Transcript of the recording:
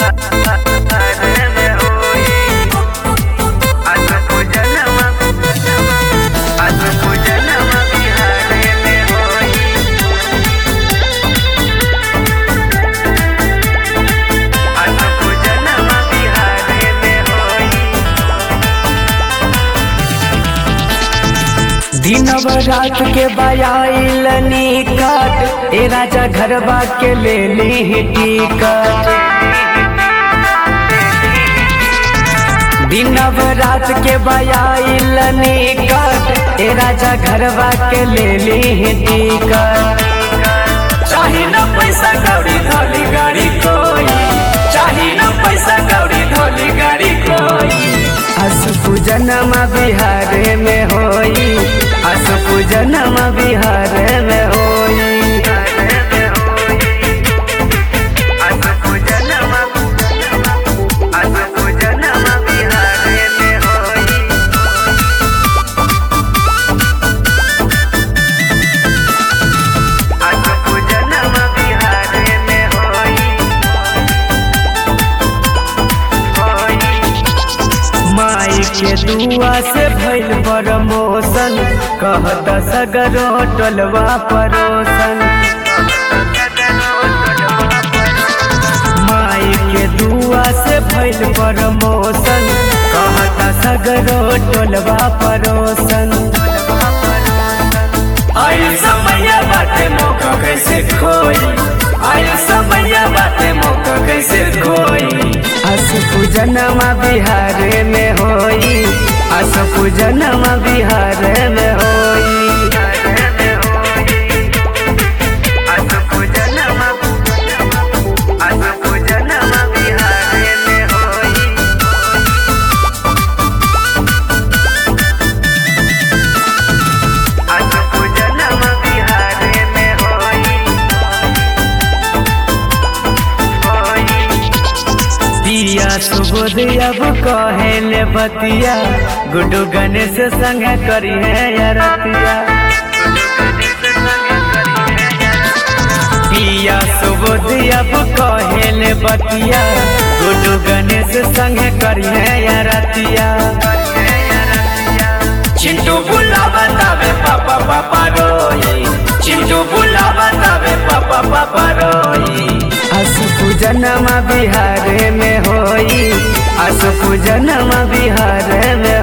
दिनव रात के बयाइल निकट ए राजा घरबा के ले ली टिकट दिनव रात के बयाइल निकट ए राजा घरबा के ले ली टिकट चाही न पैसा कौड़ी धोली गाड़ी कोई चाही न पैसा कौड़ी धोली गाड़ी कोई अस पूजनमा बिहार में होई अस पूजनमा बिहार में होई माई के दुआ से भइल प्रमोशन कहत सगरो टोलवा परोसन माई के दुआ से भइल प्रमोशन कहत सगरो टोलवा परोसन आयु समय बाटे मौका कैसे खोई आयु समय बाटे मौका कैसे खोई अस पूजनमा बिहार में होई अस पूजनमा बिहार में होई दिया सुबोध अब कहेले बतिया गुड्डू गणेश संग करी है यारतिया दिया सुबोध अब कहेले बतिया गुड्डू गणेश संग करी है यारतिया चिंटू बुला बतावे पापा पापा रोई चिंटू बुला बतावे पापा पापा रोई अस पूजनमा बिहार में होई अस पूजनमा बिहार में